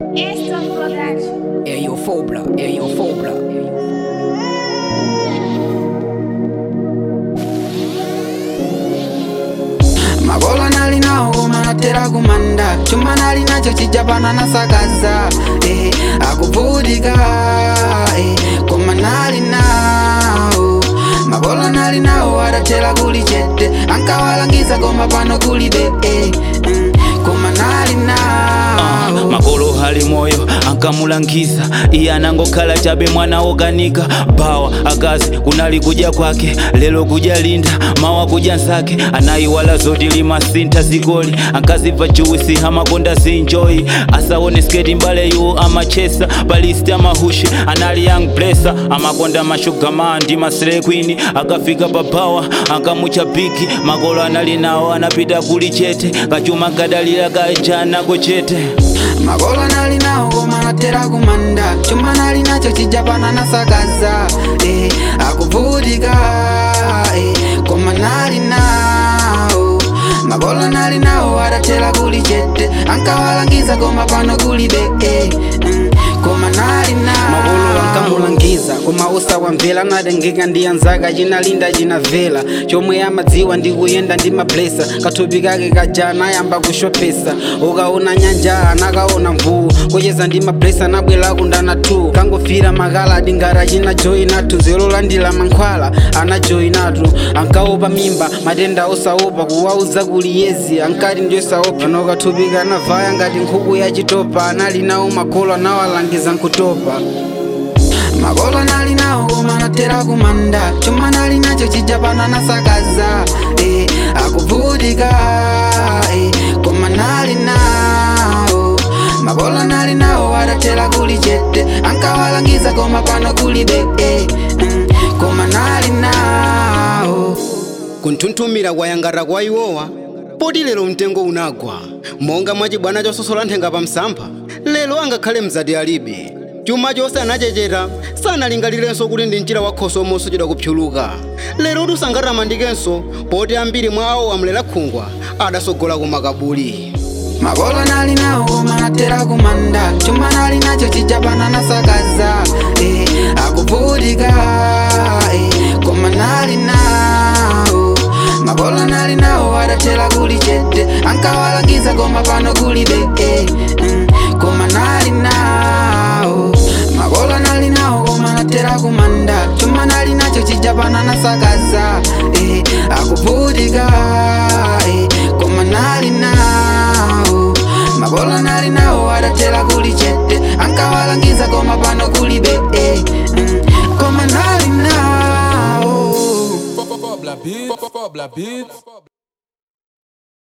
Extra Production. Eyo Fobla, Eyo Fobla. makola nali nawo koma natera kumanda chuma nali nacho chijapana nasakaza eh, akuvutika eh, koma nali nawo makola nali nawo adatera kuli chete ankawalangiza koma pano kulibe eh, mm, koma nali nawo makolo hali moyo ankamulangiza iye anangokhala chabe mwana wokanika bawa akazi kunali kudya kwake lelo kudya linda mawa kudya nsake anayiwala zoti limasintha zikoli ankazibva juwisi amakonda zinjoyi asaone sketi mbale yu amachesa palisti amahushi anali young blessa amakonda mashugamaa ndi masire queen akafika pa bawa ankamucha bigi makolo anali nawo anapita kuli chete kachuma kadalira kajanako chete makola nali nawo koma natera kumanda chuma nali nacho chijapana nasakaza eh, akuvutika eh, koma nali nawo makola nali nawo adatera kuli chete ankawalangiza koma pano kulibe eh, mm, koma nali nawo makolo ankamulangiza koma usawamvera nadengeka ndi anzaka chinalinda chinavela chomwe amadziwa ndi kuyenda ndi mablesa kathupi kake kaja anayamba kushopesa ukaona nyanja anakaona mvuu kucheza ndi mablesa anabwera kundana 2 kangofira makaladi ngati achina joyinatu zero landira mankhwala ana joyinatu ankaopa mimba matenda osaopa kuwauza kuli yezi ankati ndiyosaopa pano kathupi kanavaya ngati nkhuku yachitopa anali nawo makolo anawalangiza nkutopa makola nali nawo koma natera kumanda chuma nali nacho chijapana nasakaza eh, akuvutika eh, koma nali nawo makola nali nawo adatera kuli chete ankawalangiza koma pano kulibe eh, mm, koma nali nawo kunthunthumira kwayangata kwa iwowa poti lero mtengo unagwa monga mwachibwana chososola nthenga pa msampha lero angakhale mzati alibe chuma chonse anachecheta sanalingalirenso kuti ndi mchira wakhoso mosochedwa kuphyuluka lero kuti usangathamandikenso poti ambiri mwa awo amulera khungwa adasogola kumakabuli makola nali nawo koma natera kumanda chuma nali nacho chijapana nasakaza eh, akuvutika eh, koma nali nawo makola nali nawo adatera kuli chete ankawalangiza koma pano kulibe eh, mm, koma nali nawo makola nali nawo koma natera kumanda chuma nali nacho chijapana nasakaza eh, akuvutika eh, koma nali nawo makola nali nawo adatera kuli chete ankawalangiza koma pano kulibe eh, mm, koma nali nawo Fobla beat, Fobla beat.